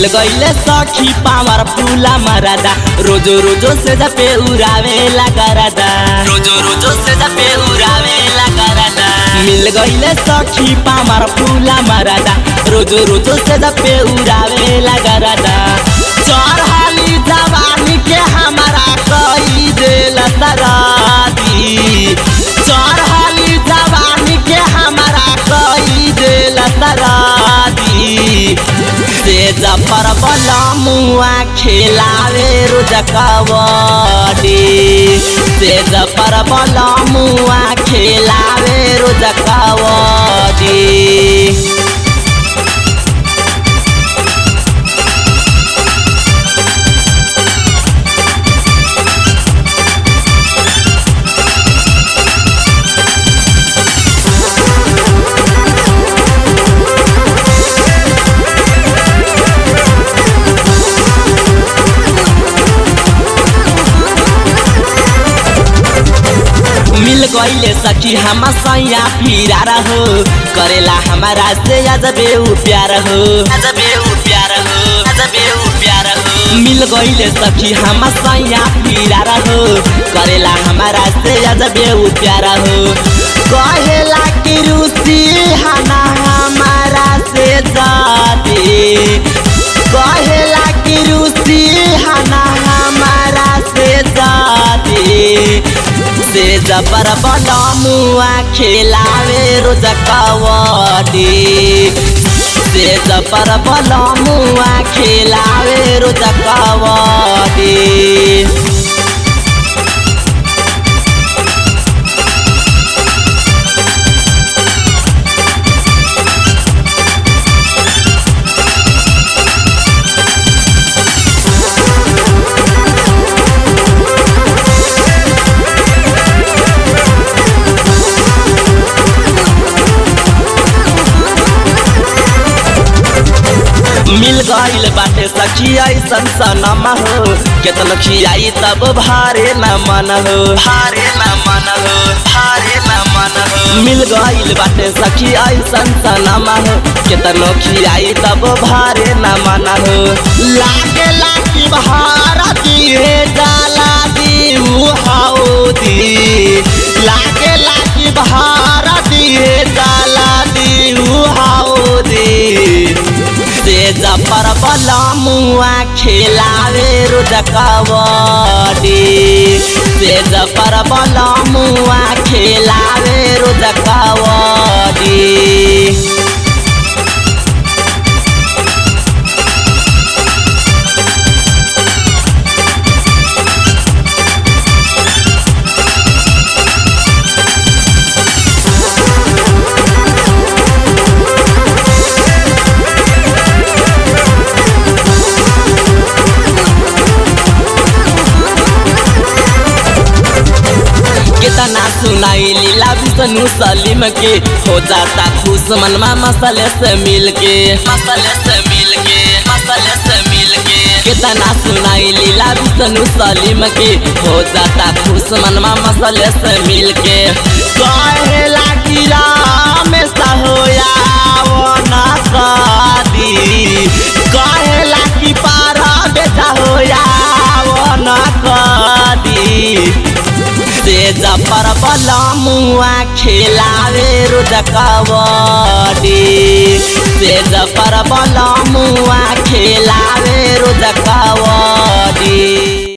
मिल गईले सखी पावर फूला मरादा रोजो रोजो से जपे उड़ावे लगरादा रोजो रोजो से जपे उड़ावे लगरादा मिल गईले सखी पावर फूला मरादा रोजो रोजो से जपे उड़ावे लगरादा चढ़ाली जवानी के हमारा कई दिल सरादी चढ़ाली जवानी के हमारा कई दिल सरादी से जफर मुआ खेलावे रोज कबड्डी से जफर मुआ खेलावे रोज कबड्डी मिल गईले सखी हम सैया फिरा रहो करेला हमारा से अजबे उ प्यार हो अजबे उ प्यार हो अजबे उ प्यार हो मिल गईले सखी हम सैया फिरा रहो करेला हमारा से अजबे उ प्यार हो कहेला कि रुचि हना हमारा से जाती कहेला कि रुचि हना हमारा से जाती से जबर मुआ खेलावे रोज कबड्डी से जबर मुआ खेलावे रोज कबड्डी मिल गईल बाटे सखी ऐसन सनमा हो केतन खियाई तब भारे न मन हो भारे न मन हो भारे न मन हो मिल गईल बाटे सखी ऐसन सनमा हो केतन खियाई तब भारे न मन हो लागे लागी भारा दिए जाला दी हाउदी लागे लागी भारा दिए जाला दी हाउदी से जफर मुआ खेलावे रोज कबड्डी से जफर मुआ खेलावे रोज कबड्डी कितना सुनाई लीला विष्णु सलीम के हो जाता खुश मनमा मसले से मिल के मसले से मिल के मसले से मिल के कितना सुनाई लीला विष्णु सलीम के हो जाता खुश मनमा मसले से मिल के कहेला गिरा में सहोया वो ना शादी कहेला कि पारा बेटा होया वो ना कदी से जफर मुआ खेलावे रोज कबड्डी से जफर मुआ खेलावे रोज कबड्डी